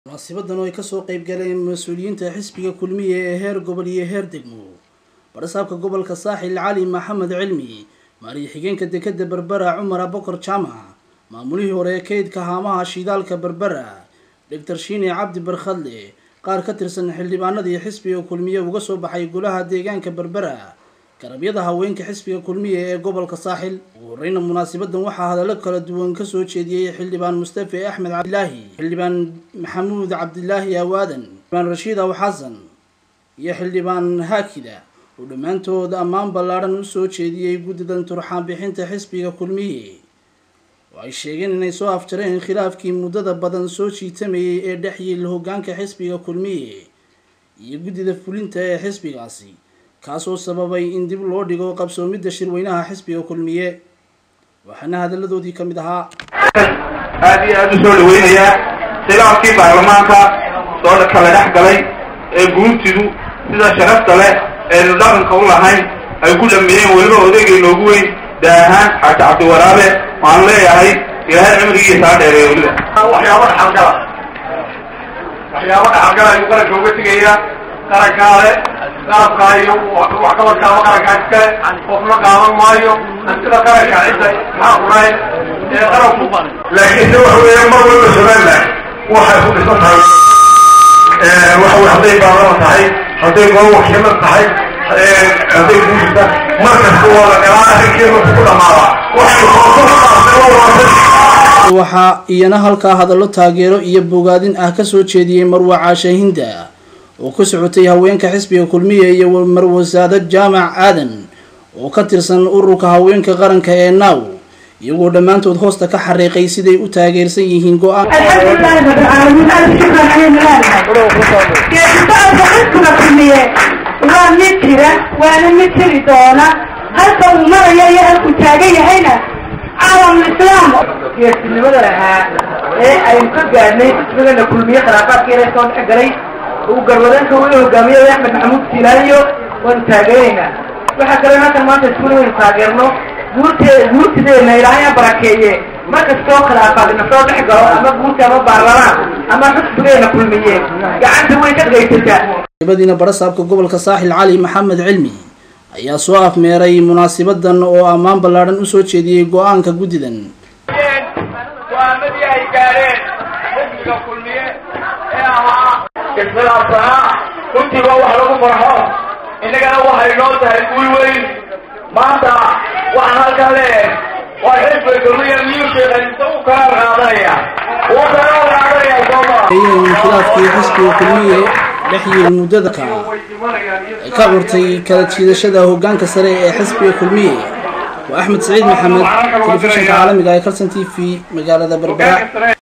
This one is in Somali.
munaasibadan oo ay kasoo qeyb galeen mas-uuliyiinta xisbiga kulmiye ee heer gobol iyo heer degmo barasaabka gobolka saaxil cali maxamed cilmi maariyo xigeenka dekeda berbera cumar abokor jaamac maamulihii hore ee kaydka haamaha shidaalka berbera doctor shiine cabdi barkhadle qaar ka tirsan xildhibaanadii xisbiga kulmiye uga soo baxay golaha deegaanka berbera garabyada haweenka xisbiga kulmiye ee gobolka saaxil ugu horeyna munaasabadan waxaa hadallo kala duwan kasoo jeediyey xildhibaan mustafe axmed cabdilaahi xildhibaan maxamuud cabdilaahi awaadan xildhibaan rashiid aw xasan iyo xildhibaan haakida oo dhammaantood ammaan ballaadhan usoo jeediyey guddidan turxaan bixinta xisbiga kulmiye oo ay sheegeen inay soo afjareen khilaafkii muddada badan soo jiitamayay ee dhex yiil hoggaanka xisbiga kulmiye iyo guddida fulinta ee xisbigaasi kaasoo sababay in dib loo dhigo qabsoomidda shirweynaha xisbiga kulmiye waxaana hadalladoodii ka mid ahaa aad iyo aada u soo dhaweynayaa khilaafkii baarlamaanka soo kala dhex galay ee guurtidu sida sharafta leh eenu dhaqanka u lahayn ay ku dhameeyeen weliba odaygay noogu weyn daahaan xaaji cabdiwaraabe waan leeyahay ilaahay cimrigiisa ha dheereeyo weliba waxyaabo dhaxalgala waxyaabo dhaxalgala ayuu qaranka uga tegayaa qarankaale qaabkaa iyo waxqabadkaaba qarankaa iskale qofna qaadan maayo hantida qaranka cidda maxaa qurayn ee qaranku laakiinse waxa weeye mar walba somaliland waxay ku dhisan tahay waxa wey hadday baarlama tahay hadday golo wakiilo tahay hadday guurta mar kasta waa la galaa arrinkeeda ku dhamaada waxay waxaa iyana halkaa hadallo taageero iyo bogaadin ah kasoo jeediyey marwa caasha hinda oo ka socotay haweenka xisbiga kulmiye iyo marwasaado jaamac aadan oo ka tirsan ururka haweenka qaranka ee naaw iyagoo dhammaantood hoosta ka xariiqay siday u taageersan yihiin go-aan alxamdulilahi rabbilcaalamiin alf shukran ayaynu leenahay geesitaanka xisbiga kulmiye waa mid jira waana mid jiri doona halka uu maraya iyo halkuu taagan yahayna caalamlislaam geesinimada lahaa ee aynu ka gaadhnay xisbigana kulmiye khilaafaadkeena soo dhex galay uu garwadeenka weli hogaamiyada axmed maxamuud siilaayo waanu taageeraynaa waxaa kaloo halkan maanta iskule waynu taageerno guurtee guurtideena ilaahay ha barakeeye markastoo khilaafaadina soo dhex galo ama guurta ama baarlamaan ama xisbigeena kulmiye gacanta way ka dhegaysataa badiina barasaabka gobolka saaxil cali maxamed cilmi ayaa soo afmeeray munaasabadan oo ammaan ballaadhan usoo jeediyey go-aanka guddidan go-aamadii ay gaadheen xisbiga kulmiye ee ahaa iskhilaafsanaa runtiiba wax lagu farxo innagana waxay noo tahay guul weyn maanta waxaan halkan leeyahay waa xisbiga kulmiye miyuu sheekaysta u kala qaadanaya uu kala qaadanaya sooma in khilaafkii xisbiga kulmiye dhexyiil muddada ka ay ka curtay kala jiidashada hoggaanka sare ee xisbiga kulmiye waa axmed saciid maxamed telefishinka caalamiga ee kalson t v magaalada berbera